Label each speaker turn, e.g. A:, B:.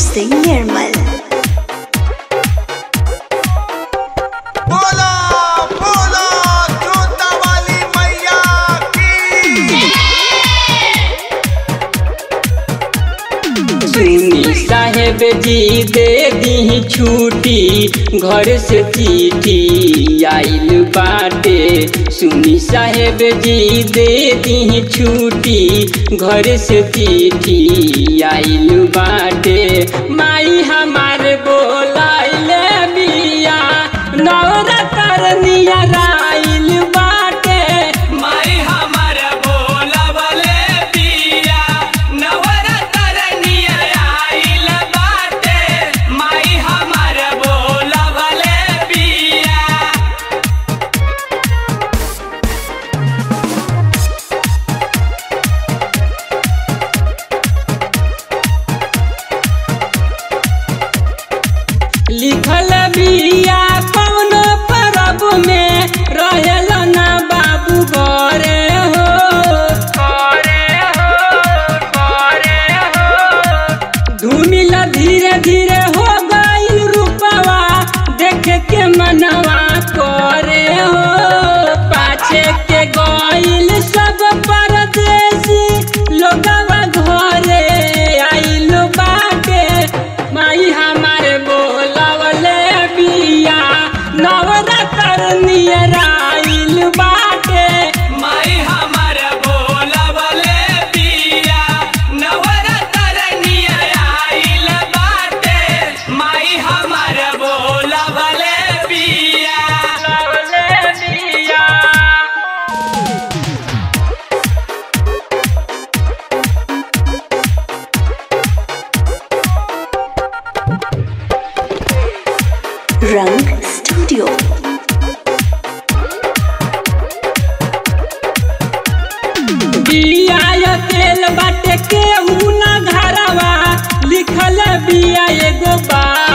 A: सिंह निर्मल
B: बोला बोला जोता वाली मैया की
C: सुनी साहेब जी दे दी छुट्टी घर से चिट्ठी आइल बाटे सुनी साहेब जी दे दी छुट्टी घर से चिट्ठी आइल बाटे माई हमारे बोलाइले बिया नवरतर नियर आइल बाटे
D: माई हमर बोलबले पिया नवरतर नियर आइल बाटे माई हमर बोलबले पिया
C: लिखल बिया कौन परब में रहेल ना बाबू घरे हो घरे हो घरे हो धूमिल धीरे धीरे हो गइल रूपवा देख के मनवा करे हो पाछे के गइल सब परदेसी लोगवा घरे आइल बाटे माई हमारे बोलवले बिया नवरतर नियर आइल बाटे
D: माई हमर बोलबले पिया नवरतर नियर आइल बाटे माई हमर बोलबले पिया
C: बोलवले बिया
A: रंग स्टूडियो
C: बिया तेल बाटे के ना घरवा लिखल बिया एगो बा